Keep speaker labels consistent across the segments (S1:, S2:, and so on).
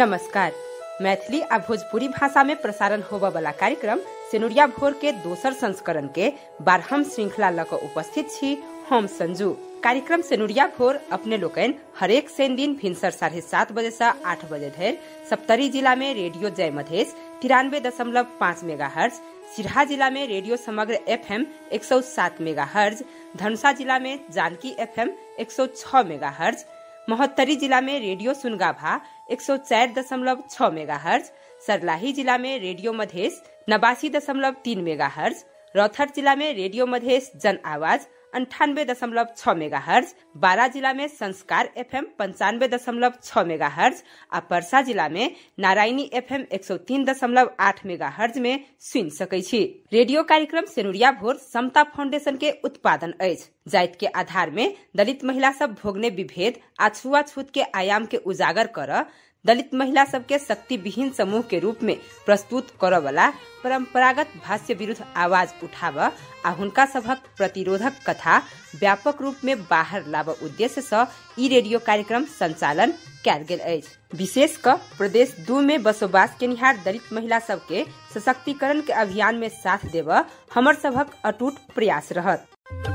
S1: नमस्कार मैथिली आ भोजपुरी भाषा में प्रसारण होबय वाला कार्यक्रम सेनुरिया भोर के दोसर संस्करण के बारहम श्रृंखला लऽ कऽ उपस्थित छी हम संजू कार्यक्रम सेनुरिया भोर अपने लोकनि हरेक शनि दिन भिनसर साढ़े सात बजे से आठ बजे धरि सप्तरी जिला में रेडियो जय मधेश तिरानवे दशमलव पाँच मेगा हर्ज सिरहा जिला में रेडियो समग्र एफ एम एक सौ सात मेगा हर्ज धनुषा जिला में जानकी एफ एम एक सौ छह मेगा हर्ज महोत्तरी जिला में रेडियो सुनगाभा एक सौ चार दशमलव छह मेगा हर्ज सरलाही जिला में रेडियो मधेश नवासी दशमलव तीन मेगा हर्ज रौथर जिला में रेडियो मधेश जन आवाज अंठानवे दशमलव छह मेगा हर्ज बारा जिला में संस्कार एफएम पंचानवे दशमलव छह मेगा हर्ज आ परसा जिला में नारायणी एफएम एक सौ तीन दशमलव आठ मेगा हर्ज में सुनि सकै छी रेडियो कार्यक्रम सेनुरिया भोर समता फाउंडेशन के उत्पादन अछि जाति के आधार में दलित महिला सब भोगने विभेद आ छुआछूत के आयाम के उजागर कर दलित महिला सबके शक्ति विहीन समूह के रूप में प्रस्तुत करऽ वाला परंपरागत भाष्य विरुद्ध आवाज उठाब आ हुनका सभक प्रतिरोधक कथा व्यापक रूप में बाहर लाबऽ उद्देश्य सँ ई रेडियो कार्यक्रम संचालन कयल गेल अछि विशेष क प्रदेश दू में बसोबास केनिहार दलित महिला सबके सशक्तिकरण के अभियान में साथ देबऽ हमर सभक अटूट प्रयास रहत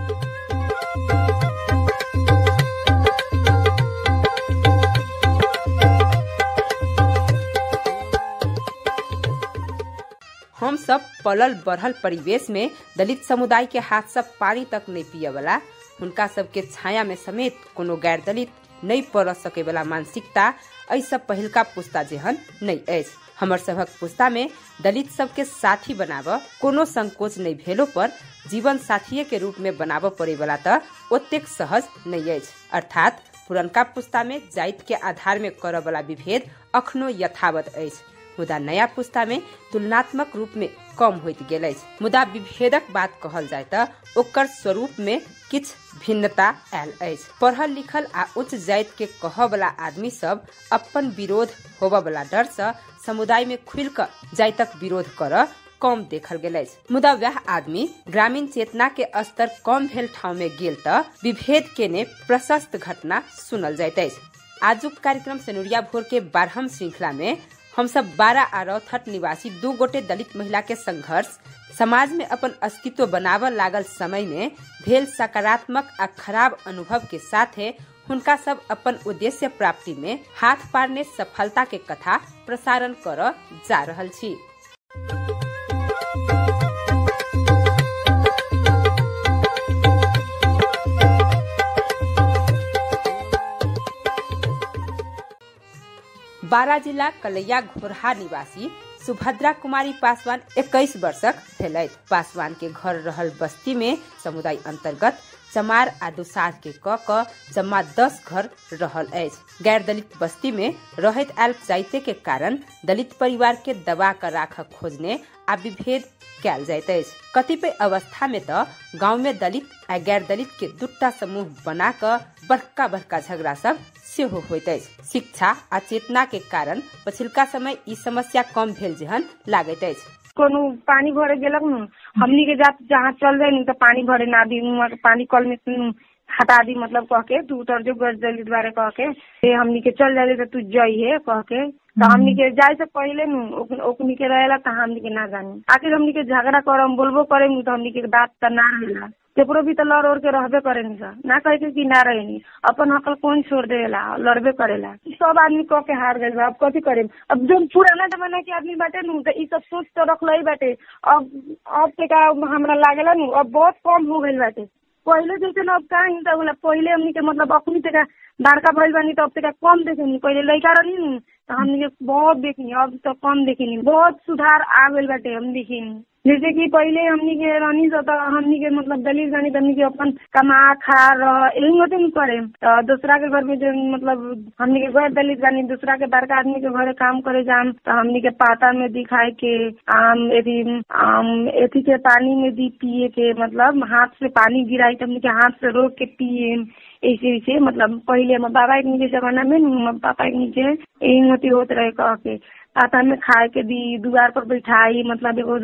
S1: हम सब पलल बढ़ल परिवेश में दलित समुदाय के हाथ से पानी तक नहीं पिए वाला हुनका सबके छाया में समेत कोनो गैर दलित नहीं पड़ सके वाला मानसिकता एहि सब पहिलका पुस्ता जेहन नहीं अछि हमर सभक पुस्ता में दलित सबके साथी बनाब कोनो संकोच नहीं भेलो पर जीवन साथीये के रूप में बनाब पड़े वाला त ओतेक सहज नहीं अछि अर्थात पुरनका पुस्ता में जाति के आधार में करऽ वाला विभेद अखनो यथावत अछि मुदा नया पुस्ता में तुलनात्मक रूप में कम होइत गेल अछि मुदा विभेदक बात कहल जाय त ओकर स्वरूप में किछ भिन्नता आयल अछि पढ़ल लिखल आ उच्च जाति के कहऽ वाला आदमी सब अपन विरोध होबऽ वाला डर सँ समुदाय में खुल कऽ जातिक विरोध करऽ कम देखल गेल अछि मुदा वह आदमी ग्रामीण चेतना के स्तर कम भेल ठाव में गेल त विभेद के ने प्रशस्त घटना सुनल जाइत अछि आजुक कार्यक्रम सेनुरिया भोर के बारहम श्रृंखला में हम सब बारह आ रौथट निवासी दू गोटे दलित महिला के संघर्ष समाज में अपन अस्तित्व बनाव लागल समय में भेल सकारात्मक आ खराब अनुभव के साथे हुनका सब अपन उद्देश्य प्राप्ति में हाथ पारने सफलता के कथा प्रसारण कर जा रहल छी बारा जिला कलैया घोरहा निवासी सुभद्रा कुमारी पासवान 21 वर्षक भेलथि पासवान के घर रहल बस्ती में समुदाय अंतर्गत चमार आ दुसाध के क क जम्मा दस घर रहल अछि गैर दलित बस्ती में रहैत आयल जाइते के कारण दलित परिवार के दबा कर राख खोजने आ विभेद कयल जाइत अछि कतिपय अवस्था में त गांव में दलित आ गैर दलित के दूटा समूह बना क बड़का बड़का झगड़ा सब सेहो होइत अछि शिक्षा आ चेतना के कारण पछिलका समय ई समस्या कम भेल जेहन लागैत अछि
S2: कोनो पानी भरे गेलक न हमनी के जात जहाँ चल जाए न तो पानी भरे ना दी वहाँ के पानी कल में से हटा दी मतलब कह के तू उतर जो गज दलित बारे कह के ए हमनी के चल जाए तो तू जइहे कह के तो हमनी के जाए से पहले नु ओकनी के रहेला तो हमनी के ना जानी आखिर हमनी के झगड़ा करम बोलबो करे तो हमनी के बात तो ना रहेला तेपरो भी तो लड़ ओढ़ के रहबे करे नी सर ना कहे के कि ना रहे नी अपन हकल कौन छोड़ देला लड़बे करेला सब आदमी कह के हार गए अब कथी करे अब जो पुराना जमाना के आदमी बाटे नु तो ई सब सोच तो रख लही बाटे अब अब ते का हमरा लागेला नु अब बहुत कम हो गइल बाटे पहले जैसे अब का हिंसा होला पहले हमनी के मतलब अपनी तक बड़का भइल बानी तो अब तक कम देखेनी पहले लड़का रही नु तो हमनी के बहुत देखनी अब तो कम देखेनी बहुत सुधार आ गइल बाटे हम देखनी जैसे कि पहले हमनी के रहनी से तो हमनी के मतलब दलित जानी हमनी के अपन कमा खा रह यही होते नहीं करे तो दूसरा के घर में जो मतलब हमनी के घर दलित जानी दूसरा के बड़का आदमी के घरे काम करे जाम तो हमनी के पाता में दिखाए के आम एथी आम एथी के पानी में दी पिए के मतलब हाथ से पानी गिराई तो हमनी के हाथ से रोक के पिए ऐसे ऐसे मतलब पहले हमारे बाबा के नीचे जमाना में हमारे पापा के नीचे यही होती होते रहे कह के पाता में खाए के दी दुआर पर बैठाई मतलब एगो दूसरे ना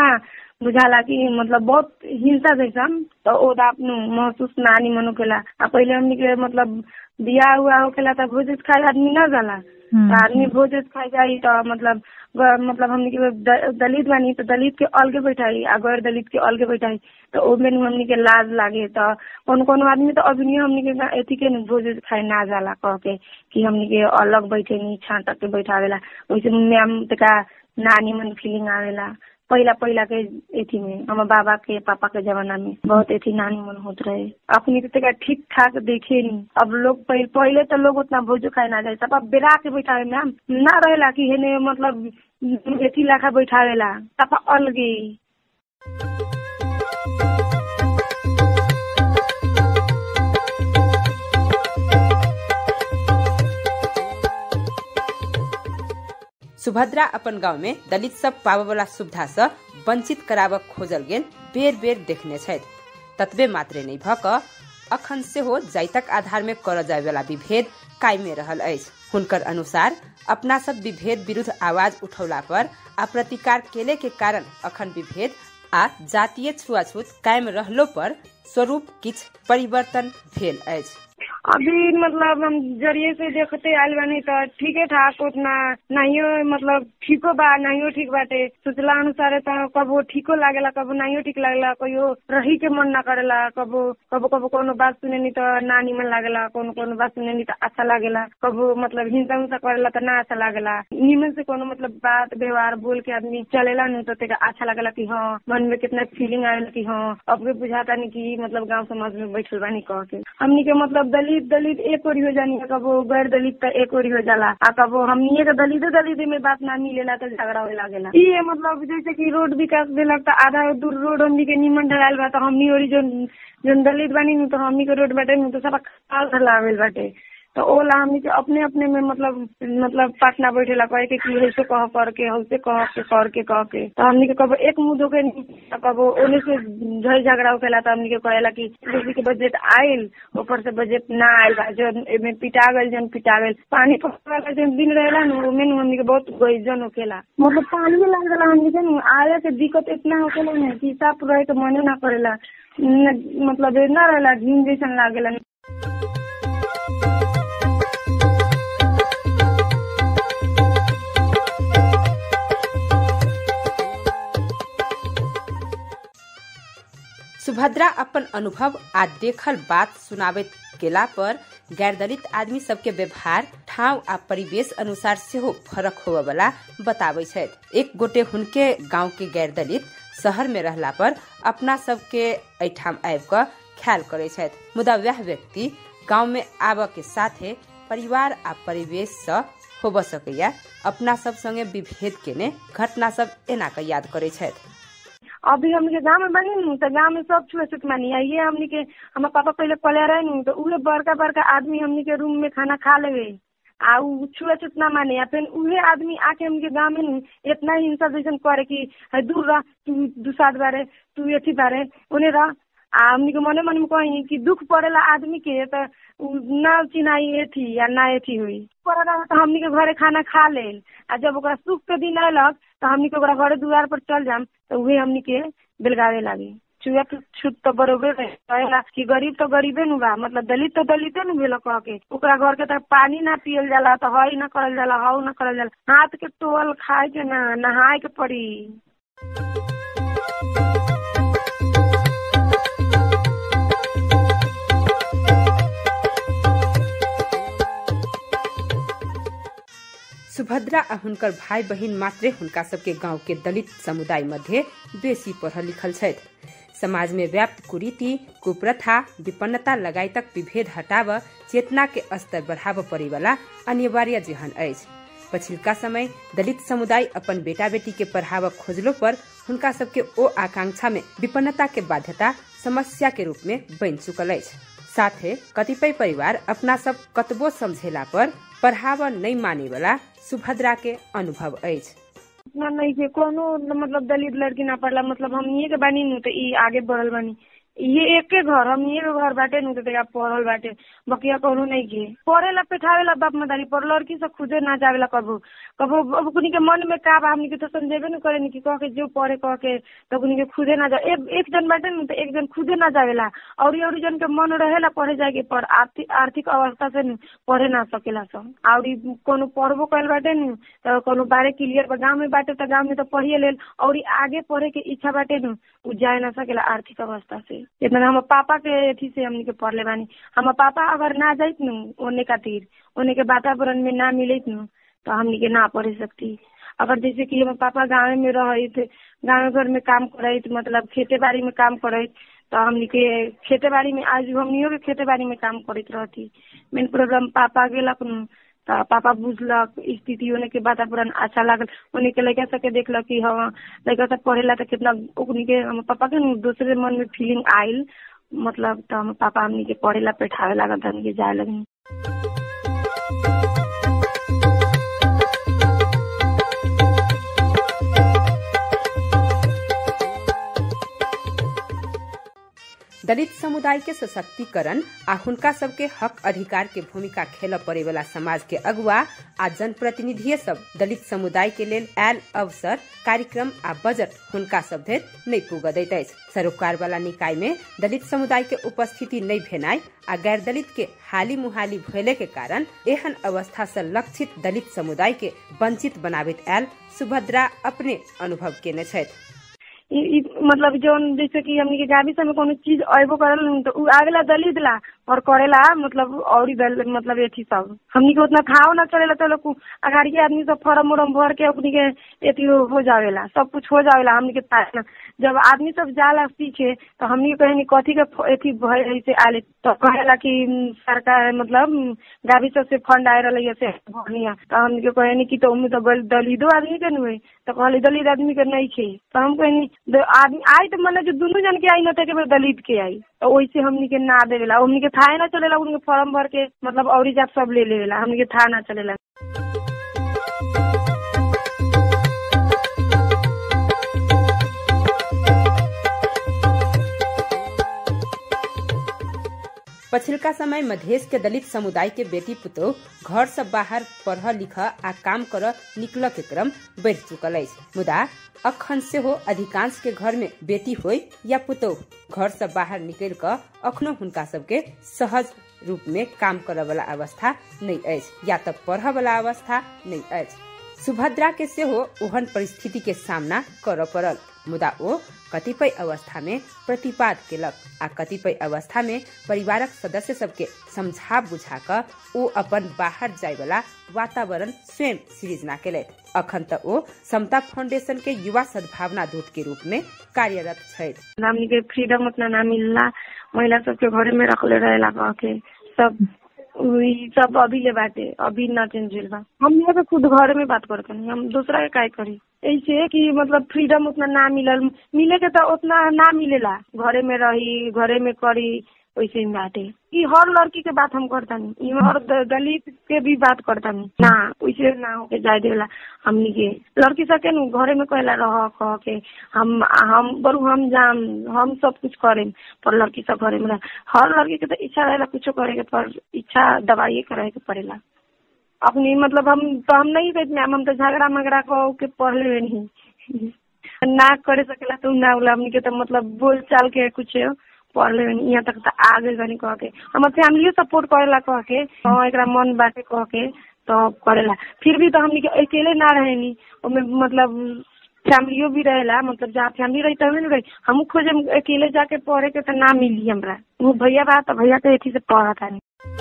S2: बुझाला कि मतलब बहुत हिंसा जैसन तो ओदा महसूस नानी मनो केला आ पहले हमनी के मतलब बियाह हुआ होखेला त भोज खाए आदमी न जाला आदमी भोज खाए जाई तो मतलब मतलब हमनी के दलित बानी तो दलित के अलगे बैठाई आ गैर दलित के अलगे बैठाई तो ओमे हमनी के लाज लागे तो कोनो कोनो आदमी तो अभी हमनी के एथी के भोज खाए ना जाला कह के कि हमनी के अलग बैठे नी छांट के बैठावेला वैसे मैम तका नानी मन फीलिंग आवेला पहिला पहिला के एथी में हमार बाबा के पापा के जमाना में बहुत एथी नानी मन होत रहे अपनी तो तका ठीक ठाक देखे नी अब लोग पहले, पहले तो लोग उतना भोजो खाए ना जाए सब अब बेरा के बैठावे मैम ना रहेला कि हेने मतलब एथी लाखा बैठावेला तब अलगे
S1: सुभद्रा अपन गांव में दलित सब पावे वाला सुविधा से वंचित कराब खोजल गेल बेर बेर देखने छथि ततबे मात्रे नहीं भक अखन सेहो जाइतक आधार में कर जाय वाला विभेद कायमे रहल अछि हुनकर अनुसार अपना सब विभेद विरुद्ध आवाज उठौला पर आ प्रतिकार केले के कारण अखन विभेद आ जातीय छुआछूत कायम रहलो पर स्वरूप किछ परिवर्तन भेल अछि
S2: अभी मतलब हम जरिए से देखते आयल बानी तो ठीके ठाक उतना नहीं मतलब ठीको बा नहीं ठीक बाटे सोचला अनुसार तो कबो ठीको लागेला कबो नहीं ठीक लागेला कहियो रही के मन ना करेला कबो कबो कबो कोनो बात सुने नी तो ना निमन लागेला कोनो कोनो बात सुने नी तो अच्छा लागेला कबो मतलब हिंसा उंसा करेला तो ना अच्छा लागेला निमन से कोनो मतलब बात व्यवहार बोल के आदमी चलेला नी तो तेका अच्छा लागेला कि हाँ मन में कितना फीलिंग आवेला कि हाँ अब के बुझाता नहीं कि मतलब गाँव समाज में बैठल बानी कह के हमनी के मतलब दलित दलित एक ओरी हो जानी कबो गैर दलित तो एक ओरी हो जाला आ कबो हमनी के दलित दलित में बात ना मिलेला तो झगड़ा होए लागेला ये मतलब जैसे कि रोड विकास देलक तो आधा दूर रोड हमनी के निमन ढलाल बा तो हमनी ओरी जो जो दलित बानी नु तो हमनी के रोड बाटे नु तो सब खाल ढलावेल बाटे तो ओला हमनी के अपने अपने में मतलब मतलब पाटना बैठेला कहे के कि ऐसे कह कर के हौसे कह के कर के कह के तो हमनी के कबो एक मुंह धोके तो कबो ओने से झड़ झगड़ा होखेला तो हमनी के कहेला कि जैसे के बजट आयल ऊपर से बजट ना आयल बा जो एमे पिटा गइल जन पिटा गइल पानी पड़े वाला जन दिन रहेला नु ओमे नु हमनी के बहुत गइजन होखेला मतलब पानी में लाग जाला हमनी के नु आए के दिक्कत इतना होखेला ना कि साफ रहे के मने ना करेला मतलब ना रहेला घिन जैसन लागेला
S1: सुभद्रा अपन अनुभव आ देखल बात सुनाबैत गेला पर गैर दलित आदमी सबके व्यवहार ठाव आ परिवेश अनुसार सेहो फरक होबे वाला बताबै छथि एक गोटे हुनके गांव के गैर दलित शहर में रहला पर अपना सबके एठाम आबि कऽ ख्याल करे छथि मुदा वह व्यक्ति गांव में आबऽ के साथे परिवार आ परिवेश सँ होबऽ सकैया अपना सब संगे विभेद केने घटना सब एना के याद करे छथि
S2: अभी हमनी के गाँव में बनी नु तो गाँव में सब छुआछूत मानी है ये हमनी के हमार पापा पहले पले रहे नु तो उहे बड़का बड़का आदमी हमनी के रूम में खाना खा लेवे आ उ छुआछूत ना माने आ फिर उहे आदमी आके हमनी के गाँव में नु इतना हिंसा जैसन करे कि है दूर रह तू दुसाद बारे तू एथी बारे उन्हें रह आ हमनी के मने मन में कही कि दुख पड़ेला आदमी के तो ना चिन्हाई एथी या ना एथी हुई पड़ेला तो हमनी के घरे खाना खा लेल आ जब ओकरा सुख के दिन अयलक तो हमनी के ओकरा घरे दुआर पर चल जाम तो उहे हमनी के बेलगावे लागे चुआ छूत तो बरोबर रहेला कि गरीब तो गरीबे नु बा मतलब दलित तो दलिते नु भेल कह के ओकरा घर के तो पानी ना पियल जाला तो हई ना करल जाला हऊ ना करल जाला हाथ के टोल खाए के ना नहाए के पड़ी
S1: सुभद्रा आ हुनकर भाई बहिन मात्रे हुनका सबके गांव के दलित समुदाय मध्य बेसी पढ़ल लिखल छथि समाज में व्याप्त कुरीति कुप्रथा विपन्नता लगाई तक विभेद हटाव चेतना के स्तर बढ़ाव पड़े वाला अनिवार्य जेहन अछि पछिलका समय दलित समुदाय अपन बेटा बेटी के पढ़ाव खोजलो पर हुनका सबके ओ आकांक्षा में विपन्नता के बाध्यता समस्या के रूप में बन चुकल अछि साथे कतिपय परिवार अपना सब कतबो समझेला पर पढ़ाव नहीं माने वाला सुभद्रा के अनुभव अछि
S2: इतना नहीं के कोनो मतलब दलित लड़की ना पढ़ला मतलब हम ये के बानी नु तो ई आगे बढ़ल बानी ये एके घर हम ये घर बाटे नु तेरा पढ़ल बाटे बकिया कोनो नहीं के पढ़ेला पेठावेला बाप मदारी पर लड़की से खुदे ना जावेला कबो कबो अब कुनी के मन में का बा हमनी के तो समझेबे न करे कि कह के जो पढ़े कह के तो कुनी के खुदे ना जा एक, एक जन बाटे नु तो एक जन खुदे ना जावेला और ये और जन के मन रहेला पढ़े जाए के पर आर्थिक आर्थिक अवस्था से नु पढ़े ना सकेला सब और कोनो पढ़बो कैल बाटे नु तो कोनो बारे क्लियर बा गाँव में बाटे तो गाँव में तो पढ़िए लेल और आगे पढ़े के इच्छा बाटे नु उ जाए ना सकेला आर्थिक अवस्था से इतना हम पापा के अथी से हमनी के पढ़ले बानी हम पापा अगर ना जाइत नु ओने खातिर ओने के वातावरण में ना मिलत नु तो हमनी के ना पढ़े सकती अगर जैसे कि हम पापा गाँव में रहत गाँव घर में काम करत मतलब खेते बाड़ी में काम करत तो हमनी के खेते बाड़ी में आज हमनियो के खेते बाड़ी में काम करत रहती मेन प्रॉब्लम पापा गेलक नु तो पापा बुझलक स्थिति होने के वातावरण अच्छा लागल उन्हीं के लड़का सबके देखलक कि हाँ लड़का सब पढ़ेला तो कितना उन्हीं के हम पापा के नु दूसरे मन में फीलिंग आयल मतलब तो हम पापा हमनी के पढ़ेला बैठावे लागल हमनी के जाए लगनी
S1: दलित समुदाय के सशक्तिकरण आ हुनका सबके हक अधिकार के भूमिका खेल पड़े वाला समाज के अगुआ आ जनप्रतिनिधि सब दलित समुदाय के लेल आयल अवसर कार्यक्रम आ बजट हुनका सब धरि नहीं पुग दैत अछि सरोकार वाला निकाय में दलित समुदाय के उपस्थिति नहीं भेनाइ आ गैर दलित के हाली मुहाली भयले के कारण एहन अवस्था से लक्षित दलित समुदाय के वंचित बनाबैत आयल सुभद्रा अपने अनुभव केने छथि
S2: इ, इ, मतलब जौन जैसे कि हमनी के गावी में कोनो चीज अयबो करल नु तो उ आवेला दलित ला और करेला मतलब और दल मतलब एथी सब हमनी के उतना थाव ना चलेला तो लोग अगाड़ी के आदमी सब फॉर्म उरम भर के अपनी के एथी हो जावेला सब कुछ हो जावेला हमनी के पास जब आदमी सब जाला सीखे तो हमनी के कहनी कथी के एथी भय से आले तो कहेला कि सरकार मतलब गावी सब से फंड आए रही से बढ़िया तो हमनी के कहनी कि तो उम्मीद तो दलितो आदमी के नुए तो कहली दलित आदमी के नहीं खे तो हम कहनी आदमी आई तो मतलब जो दोनों जन के आई न थे दलित के आई तो वैसे हमनी के ना देवेला हमनी के थाहे ना चलेला उनके फॉर्म भर के मतलब और जात सब ले लेवेला हमनी के था ना चलेला
S1: पछिलका समय मधेश के दलित समुदाय के बेटी पुतोह घर से बाहर पढ़ लिख आ काम कर निकल के क्रम बढ़ चुकल अछि मुदा अखन से हो अधिकांश के घर में बेटी होय या पुतोह घर से बाहर निकल कर अखनो हुनका सबके सहज रूप में काम करे वाला अवस्था नहीं अछि या तो पढ़ वाला अवस्था नहीं अछि सुभद्रा के सेहो ओहन परिस्थिति के सामना कर पड़ल मुदा ओ कतिपय अवस्था में प्रतिपाद केलक आ कतिपय अवस्था में परिवारक सदस्य सबके समझा बुझा कर ओ अपन बाहर जाय वाला वातावरण स्वयं सृजना केलथि अखन त ओ समता फाउंडेशन के युवा सद्भावना दूत के रूप में कार्यरत छथि
S2: हमनी के फ्रीडम उतना ना मिलला महिला सबके घरे में रखले रहेला कह के सब ई सब अभी ले बाटे अभी ना चेंज होल बा हम यहाँ पे खुद घर में बात करते हैं हम दूसरा के काय करी ऐसे कि मतलब फ्रीडम उतना ना मिलल मिले के तो उतना ना मिलेला घरे में रही घरे में करी वैसे ही बाटे ई हर लड़की के बात हम करता नहीं हर दलित के भी बात करता नहीं ना वैसे ना होके जाए देला हमनी के लड़की सबके नु घरे में कहला रह कह के हम हम बरू हम जाम हम सब कुछ करें पर लड़की सब घरे में हर लड़की के तो इच्छा रहेला कुछो करे के पर इच्छा दवाई करे के पड़ेला अपनी मतलब हम तो हम नहीं कहते मैम हम तो झगड़ा मगड़ा कह के पढ़ ले नहीं ना करे सकेला तो ना बोला हमनी के तो मतलब बोल चाल के कुछ पढ़ ले यहाँ तक तो आ गई बनी कह के हमार फैमिलियो सपोर्ट करेला कह के हाँ एक मन बाटे कह के तो करेला फिर भी तो हमनी के अकेले ना रहेनी ओमे मतलब फैमिलियो भी रहेला मतलब जहाँ फैमिली रही तभी नहीं रही हम खोजे अकेले जाके पढ़े के तो ना मिली हमरा वो भैया बा तो भैया तो एथी से पढ़ा था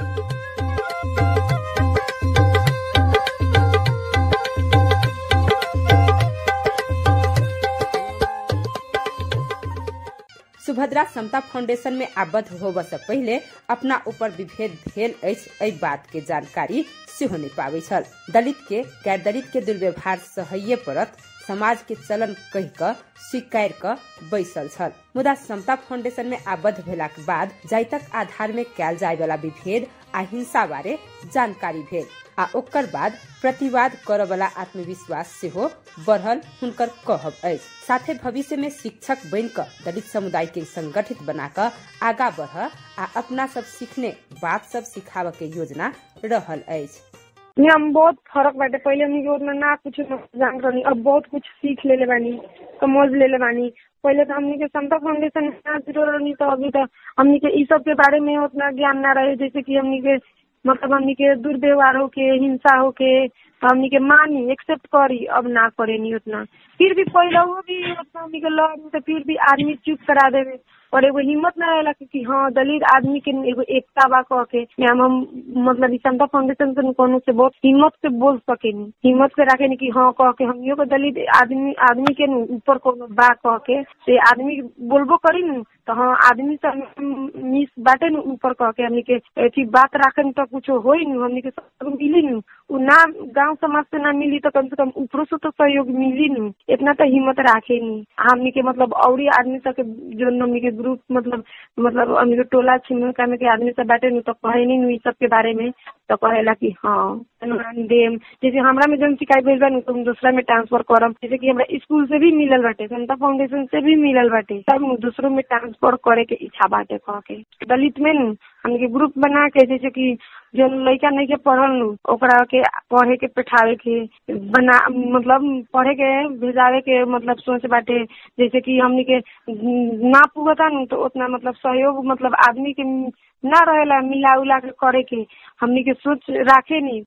S1: सुभद्रा समता फाउंडेशन में आबद्ध होबऽ से पहिले अपना ऊपर विभेद भेल अछि एहि बात के जानकारी सेहो नहि पाबै छल दलित के गैर दलित के दुर्व्यवहार सहैये पड़त समाज के चलन कहि कऽ स्वीकार कऽ बैसल छल मुदा समता फाउंडेशन में आबद्ध भेलाक बाद जाइतक आधार में कयल जाय वाला विभेद आ हिंसा बारे जानकारी भेल आ ओकर बाद प्रतिवाद करवला आत्मविश्वास सेहो बढ़ल हुनकर कहब अछि साथे भविष्य में शिक्षक बन क दलित समुदाय के संगठित बना क आगा बढ़ आ अपना सब सीखने बात सब सिखाव के योजना रहल अछि
S2: हम बहुत फर्क बाटे पहले हमनी के उतना ना कुछ जान रही अब बहुत कुछ सीख लेले बानी समझ लेले बानी पहले तो हमनी के समता फाउंडेशन ना जुड़ल रहनी तो अभी तो हमनी के ई सब के बारे में उतना ज्ञान ना रहे जैसे कि हमनी के मतलब हमनी के दुर्व्यवहार होके हिंसा होके हमनी के मानी एक्सेप्ट करी अब ना करे नहीं उतना फिर भी पहले वो भी उतना हमनी के लड़ तो फिर भी आदमी चुप करा देवे और एगो हिम्मत ना रहेला कि हाँ दलित आदमी के एगो एकता बा कह के मैम हम मतलब ई समता फाउंडेशन से कोनो से बहुत हिम्मत से बोल सकेनी हिम्मत से रखे कि हाँ कह के हमियो को दलित आदमी आदमी के ऊपर कोनो बा कह के से आदमी बोलबो करी न तो हाँ आदमी से मिस बाटे न ऊपर कह के हमनी के अथी बात राखे तो कुछ होई न हमनी के सब मिली न उ ना गांव समाज से ना मिली तो कम से कम ऊपरों से तो सहयोग मिली न इतना तो हिम्मत राखे नी हमनी के मतलब औरी आदमी सब के जो हमनी के ग्रुप मतलब मतलब हमनी के टोला छिमका में के आदमी सब बाटे न तो कहे नी ई सब के बारे में तो कहेला कि हाँ देम जैसे हमरा में जन शिकायत भेल बा तुम दूसरा में ट्रांसफर करम जैसे कि हमरा स्कूल से भी मिलल बाटे समता फाउंडेशन से भी मिलल बाटे सब दूसरों में ट्रांसफर करे के इच्छा बाटे कह के दलित में न हमनी के ग्रुप बना के जैसे कि जो लड़का नहीं के पढ़ल नु ओकरा के पढ़े के बैठावे के बना मतलब पढ़े के भेजावे के मतलब सोच बाटे जैसे कि हमनी के ना पुगता नु तो उतना मतलब सहयोग मतलब आदमी के ना रहेला मिला उला के करे के हमनी के सोच राखे नी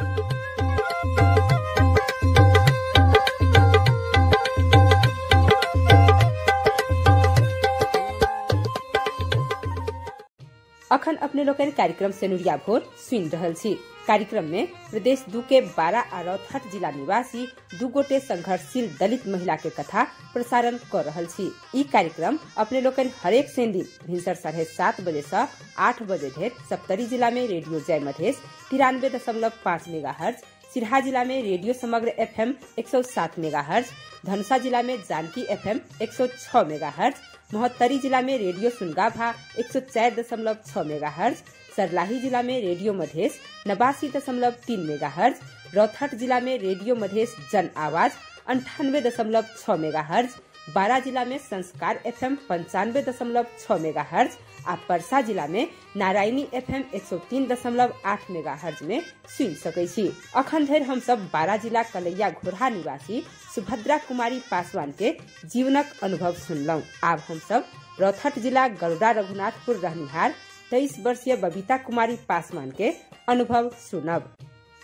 S1: अखन अपने लोग कार्यक्रम सेनुरिया भोर सुन रहल छी कार्यक्रम में प्रदेश दू के बारह आ रौतहट जिला निवासी दू गोटे संघर्षशील दलित महिला के कथा प्रसारण कर रहल छी ई कार्यक्रम अपने लोग हरेक सेन दिन भिनसर साढ़े सात बजे ऐसी आठ बजे धरि सप्तरी जिला में रेडियो जय मधेश तिरानवे दशमलव पाँच मेगा हर्ज सिरहा जिला में रेडियो समग्र एफ एम एक सौ सात मेगा हर्ज धनुषा जिला में जानकी एफ एम एक सौ छह मेगा हर्ज महोत्तरी जिला में रेडियो सुनगाभा एक सौ चार दशमलव छह मेगा हर्ज सरलाही जिला में रेडियो मधेश नवासी दशमलव तीन मेगा हर्ज रौथट जिला में रेडियो मधेश जन आवाज अंठानवे दशमलव छह मेगा हर्ज बारा जिला में संस्कार एफ एम पंचानवे दशमलव छह मेगा हर्ज आ परसा जिला में नारायणी एफ एम एक सौ तीन दशमलव आठ मेगा हर्ज में सुन सकै छी अखन धरि हम सब बारा जिला कलैया घोरहा निवासी सुभद्रा कुमारी पासवान के जीवनक अनुभव सुनलहुँ आब हम सब रौथट जिला गरुड़ा रघुनाथपुर रहनिहार तेईस वर्षीय बबीता कुमारी पासवान के अनुभव सुनब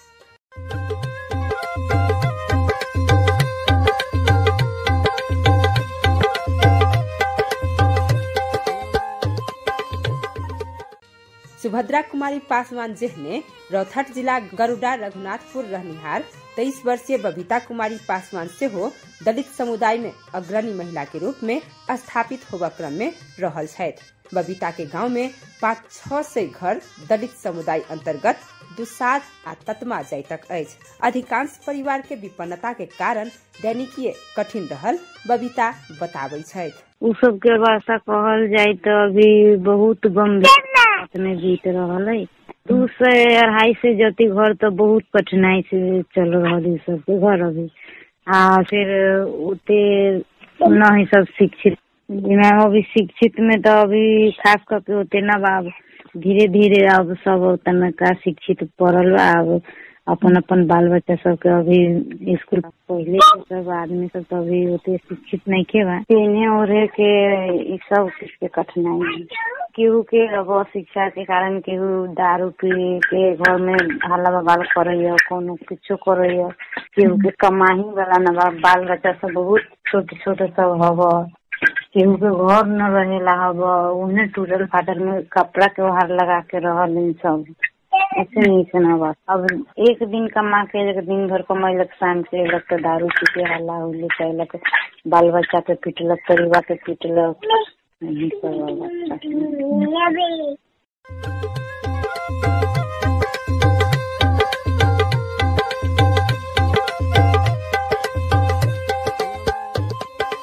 S1: सुभद्रा कुमारी पासवान जेहने रौथट जिला गरुड़ा रघुनाथपुर रहनिहार तेईस वर्षीय बबीता कुमारी पासवान से हो दलित समुदाय में अग्रणी महिला के रूप में स्थापित होबा क्रम में रहल छथि बबीता के गांव में पाँच छह सौ घर दलित समुदाय अंतर्गत दुसाध आ ततमा जाइतक अछि अधिकांश परिवार के विपन्नता के कारण दैनिकीय कठिन रहल बबीता बताबै छथि
S3: उ सब के भाषा कहल जाय तो अभी बहुत गंभीर में बीत रहल है दू से अढ़ाई से जति घर तो बहुत कठिनाई से चल रहा है सबके घर अभी आ फिर उते न ही सब शिक्षित मैम अभी शिक्षित में तो अभी खास करके उते ना बा धीरे धीरे अब सब तनका शिक्षित पढ़ल बा अब अपन अपन बाल बच्चा सबके अभी स्कूल पहले के सब आदमी सब तो अभी उते शिक्षित नहीं के बा पीने ओढ़े के ई सब के कठिनाई है केहू के अब शिक्षा के कारण केहू दारू पी के घर में हल्ला बवाल करैया कोनो किछो करैया केहू के कमाही वाला न बा बाल बच्चा सब बहुत छोटे छोटे सब हव केहू के घर न रहेला हव उन्हें टूटल फाटल में कपड़ा के ओहार लगा के रहल सब ऐसे नहीं सुना बा अब एक दिन कमा के एक दिन भर कमैलक शाम से अयलक तो दारू पी के हल्ला हुल्ली कैलक बाल बच्चा के पीटलक परिवार के पीटलक यही सब अवस्था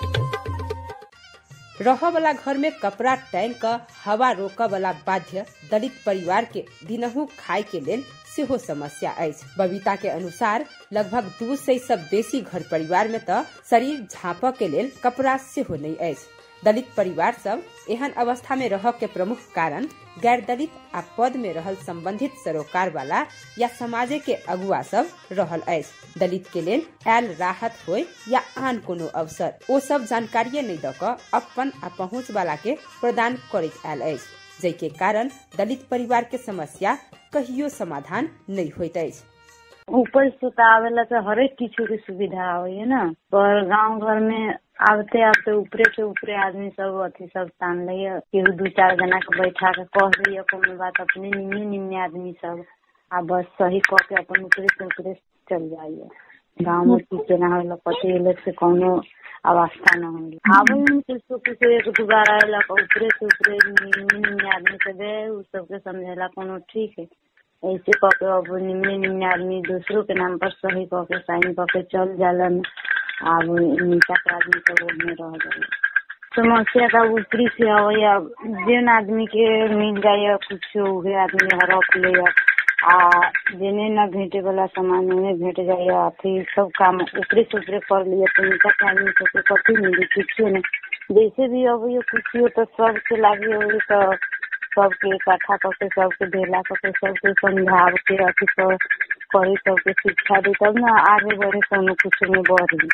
S1: रह वाला घर में कपड़ा टांग क हवा रोक वाला बाध्य दलित परिवार के दिनहु खाय के लेल सेहो समस्या अछि बबीता के अनुसार लगभग दू सय सब बेसी घर परिवार में त शरीर झाँप के लेल कपड़ा सेहो नहीं अछि दलित परिवार सब एहन अवस्था में रह के प्रमुख कारण गैर दलित आ पद में रहल संबंधित सरोकार वाला या समाजे के अगुआ सब रहल अछि दलित के लेल आयल राहत होय या आन कोनो अवसर ओ सब जानकारिये नहीं द क अपन आ पहुँच वाला के प्रदान करैत आयल अछि जै के कारण दलित परिवार के समस्या कहियो समाधान नहीं होइत अछि
S3: ऊपर से तो आवेला तो हरेक किछु के सुविधा होय ना पर गांव घर में आबते आबते ऊपरे से ऊपरे आदमी सब अथी सब तान लिय केहू दू चार जना के बैठा के कह दिय कोनो बात अपने निम्ने निम्ने आदमी सब आ बस सही कह के अपन ऊपरे से ऊपरे चल जाइए गाँव में की केना होला पति अलग से कोनो अवस्था न होगी आवे में किसको किसी एक दू बार आएला ऊपरे से ऊपरे निम्ने निम्ने आदमी सब है उ सबके समझेला कोनो ठीक है ऐसे कह के अब निम्ने निम्ने आदमी दूसरों के नाम पर सही कह के साइन कह के चल जालन अब नीचा के आदमी सब ओहमे रह जाला समस्या का ऊपरी से आवे या जेन आदमी के मिल जाए कुछ उहे आदमी हड़प ले आ जेने न भेटे वाला सामान उन्हें भेट जाए अथी सब काम ऊपरे से ऊपरे कर लिए तो नीचा के आदमी सबके कथी मिली कुछ नहीं जैसे भी अब ये कुछ हो तो सबके लागे हो तो सबके इकट्ठा करके सबके ढेला करके सबके समझाव के अथी कर करी सबके शिक्षा दी तब ना आगे बढ़े कोनो कुछ में बढ़ी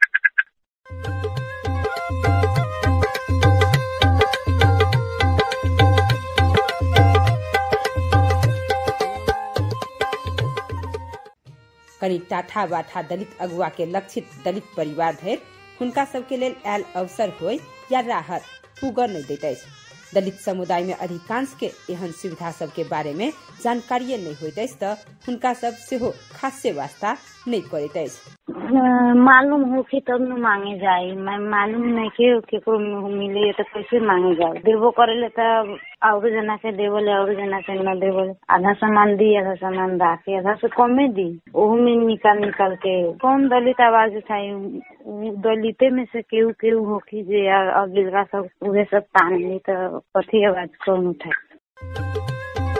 S1: कनी टाठा बाठा दलित अगुआ के लक्षित दलित परिवार धरि हुनका सबके लेल आयल अवसर होय या राहत पुगर नहीं देते अछि दलित समुदाय में अधिकांश के एहन सुविधा सब के बारे में जानकारिये नहीं होइत अछि त हुनका सब सेहो खासे वास्ता नहीं करैत अछि
S3: मालूम होके तब न मांगे जाए मैं मालूम नहीं के केकरो मिले तो कैसे मांगे जाए देवो करेले तब और जना के देवले और जना के न देवले आधा सामान दी आधा सामान दा के आधा से कमे दी ओहू में निकाल निकाल के कौन दलित आवाज उठाई दलिते में से केहू केहू होखी जे अगिलका सब उहे सब तान ली तो कथी आवाज कौन उठाई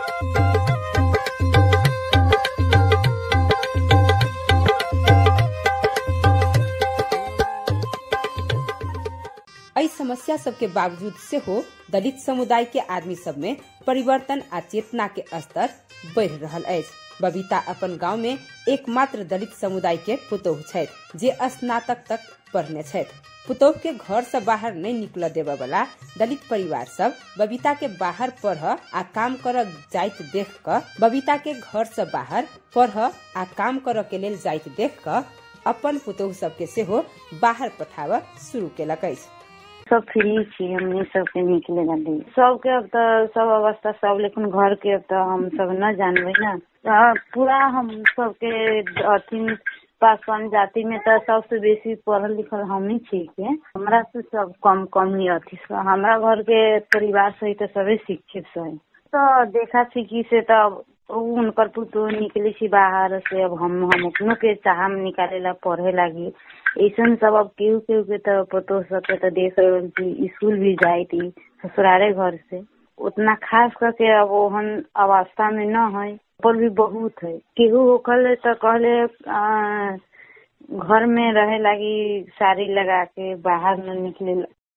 S1: एहि समस्या सब के बावजूद सेहो दलित समुदाय के आदमी सब में परिवर्तन आ चेतना के स्तर बढ़ि रहल अछि बबीता अपन गांव में एकमात्र दलित समुदाय के पुतोह छथि जे स्नातक तक पढ़ने छथि पुतोह के घर से बाहर नहीं निकल देवे वाला दलित परिवार सब बबीता के बाहर पढ़ आ काम कर जाइत देख क बबीता के घर से बाहर पढ़ आ काम कर के लेल जाइत देख क अपन पुतोह सब के सेहो बाहर पठाव शुरू केलक अछि
S3: सब फ्री छी हमने सबके निकले दी सबके अब तो सब अवस्था सब लेकिन घर के अब तो हम सब न जानबे ना पूरा हम सबके अथी पासवान जाति में तो सबसे बेसी पढ़ल लिखल हम ही छी के हमरा से सब कम कम ही अथी हमरा घर के परिवार सही तो सबे शिक्षित सही तो देखा सीखी से तो उनकर पुतो निकले छी बाहर से अब हम हम अपनों के चाह निकाले ला पढ़े लगी ऐसा सब अब केहू केहू के तो पतो सके तो देख स्कूल भी जाए थी ससुरारे घर से उतना खास करके अब ओहन अवस्था में न है पर भी बहुत है केहू होखल तो कहले घर में रहे लगी साड़ी लगा के बाहर न निकले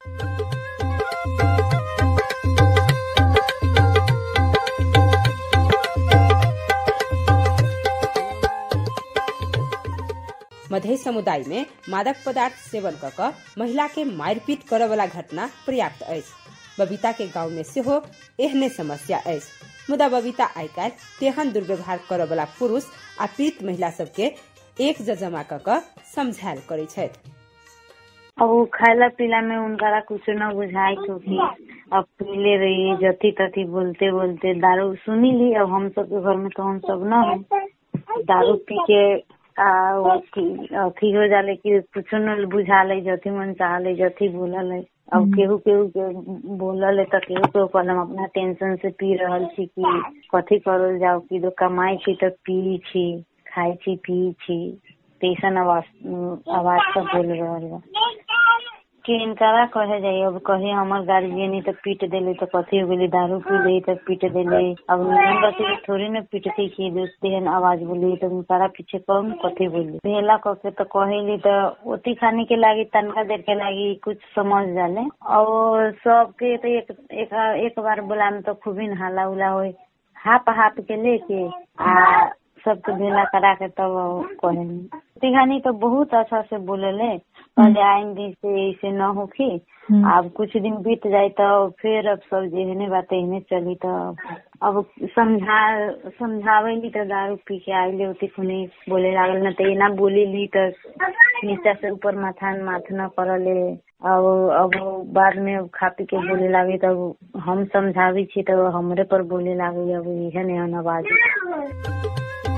S1: मधे समुदाय में मादक पदार्थ सेवन क क महिला के मारपीट करे वाला घटना पर्याप्त अछि बबीता के गांव में सेहो एहने समस्या अछि मुदा बबीता आइ काल्हि तेहन दुर्व्यवहार करे वाला पुरुष आ पीड़ित महिला सबके एक जमा क क समझायल करे छथि
S3: अब वो खाला पीला में उनका कुछ न बुझाई क्योंकि अब पीले रही जती तती बोलते बोलते दारू सुनी ली अब हम सब के घर में तो हम सब न है दारू पी के आ अथी हो जाले कि कुछ न बुझा ले जथी मन चाह ले जथी बोलल है अब केहू केहू के बोलल है तो केहू केहू कहल हम अपना टेंशन से पी रहल छी कि कथी करल जाओ कि दो कमाई छी तो पी छी खाई छी पी छी तैसन आवाज आवाज सब बोल रहल बा के इनकारा कहे जाई अब कहे हमर गार्जियन तो पीट देले तो कथी हो गेली दारू पी ले तो पीट देले अब नियम बच्चे के थोड़ी न पीटते कि दोस्ती है आवाज बोली तो इनकारा पीछे कौन कथी बोली भेला कके तो कहेली तो ओती खाने के लागी तनका देर के लागी कुछ समझ जाले और सबके तो एक एक, एक बार बोला में तो खूबी हाला उला हो हाप हाप के लेके आ सबके भेला करा के तब कहेली तिघानी तो बहुत अच्छा से बोलेले पहले आएंगे से ऐसे न होखी अब कुछ दिन बीत जाए तो फिर अब सब जेहने बात एहने चली तो अब समझा समझावेली तो दारू पी के आइले होती खुनी बोले लागल न तो एना बोली ली तो नीचा से ऊपर माथा माथ न करले अब अब बाद में अब खा पी के बोले लागे तब हम समझावी छी तो हमरे पर बोले लागे अब एहन एहन आवाज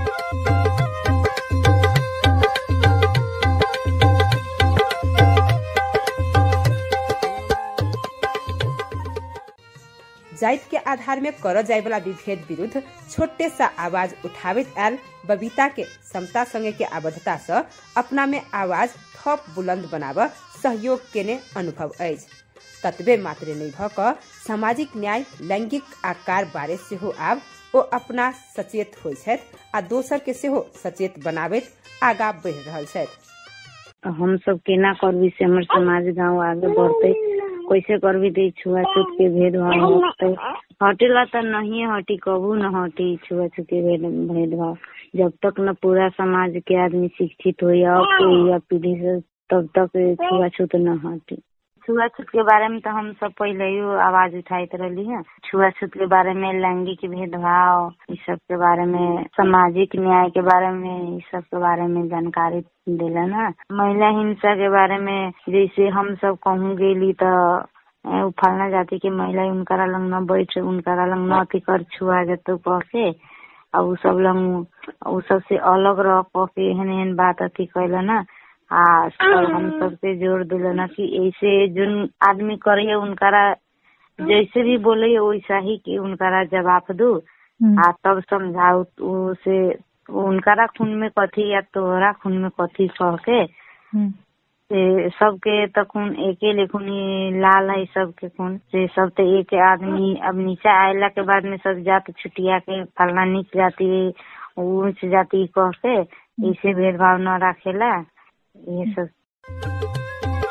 S1: जाइत के आधार में कर जाए वाला विभेद विरुद्ध छोटे सा आवाज उठावित आयल बबीता के समता संगे के आबद्धता से अपना में आवाज थप बुलंद बनाब सहयोग केने अनुभव अछि ततबे मात्र नहीं भ क सामाजिक न्याय लैंगिक आकार बारे सेहो आब ओ अपना सचेत होइ छथि आ दोसर के सेहो सचेत बनाबैत आगा बढ़ि रहल छथि
S3: हम सब केना करबी से हमर समाज गांव आगे बढ़ते कैसे करबी तो छुआछूत के भेदभाव हटते हटेला तो नहीं हटी कबू न हटी छुआछूत के भेद भेदभाव जब तक न पूरा समाज के आदमी शिक्षित हो या या पीढ़ी से तब तक छुआछूत न हटी छुआछूत के बारे में तो हम सब पहले ही आवाज उठाइत रहली है छुआछूत के बारे में लैंगिक भेदभाव इस सब के बारे में सामाजिक न्याय के बारे में इस सब के बारे में जानकारी दिलन है महिला हिंसा के बारे में जैसे हम सब कहूँ गेली तो फलना जाति के महिला उनकरा लंग न बैठ उनकरा लंग न अथी कर छुआ जतो कह के और उ सब लंग उ सब से अलग रह कह के एहन एहन बात अथी कैल ना आ हम सबके जोर दिल ना कि ऐसे जोन आदमी करे उनकरा जैसे भी बोले वैसा ही कि उनकरा जवाब दू आ तब समझाऊ से उनकरा खून में कथी या तोहरा खून में कथी कह के से सबके तो खून एके लेखुन लाल है सबके खून से सब तो एक आदमी अब नीचे आयला के बाद में सब जात छुटिया के फलना नीच जाती ऊंच जाती कह के ऐसे भेदभाव न रखेला ये सब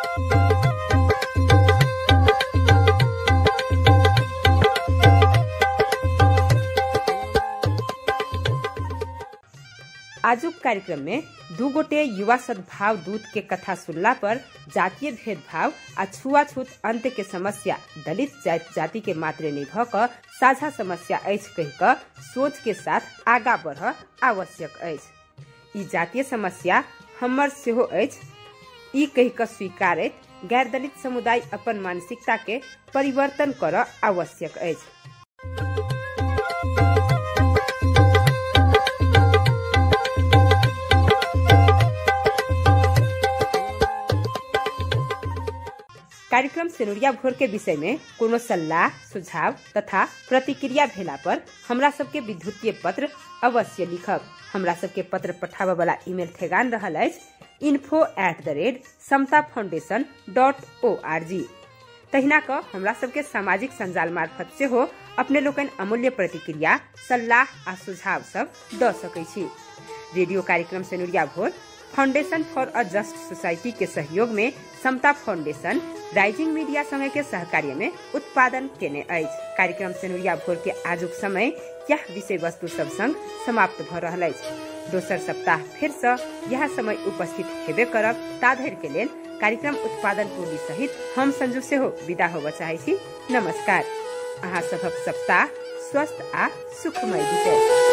S1: आजुक कार्यक्रम में दू गोटे युवा सद्भाव दूत के कथा सुनला पर जातीय भेदभाव आ छुआछूत अंत के समस्या दलित जाति, जाति के मात्रे नहीं भ क साझा समस्या अछि कहि क सोच के साथ आगा बढ़ आवश्यक अछि ई जातीय समस्या हमर सेहो अछि ई कहि क स्वीकारैत गैर दलित समुदाय अपन मानसिकता के परिवर्तन कर आवश्यक अछि कार्यक्रम सेनुरिया भोर के विषय में कोनो सलाह सुझाव तथा प्रतिक्रिया भेला पर हमरा सबके विद्युतीय पत्र अवश्य लिखब हमरा सबके पत्र पठाबे वाला ईमेल ठेगान रहल अछि info at the rate Samata foundation dot O R G तहिना क हमरा सबके सामाजिक संजाल मार्फत सेहो अपने लोकनि अमूल्य प्रतिक्रिया सलाह आ सुझाव सब द सकै छी रेडियो कार्यक्रम सेनुरिया भोर foundation for a just society के सहयोग में समता फाउंडेशन राइजिंग मीडिया समय के सहकार्य में उत्पादन केने अछि कार्यक्रम सेनुरिया भोर के आजुक समय यह विषय वस्तु सब संग समाप्त भ रहल अछि दोसर सप्ताह फिर से यह समय उपस्थित हेबे करब ताधर के लेल कार्यक्रम उत्पादन टोली सहित हम संजू सेहो विदा होबय चाहै छी नमस्कार अहाँ सभक सप्ताह स्वस्थ आ सुखमय बीते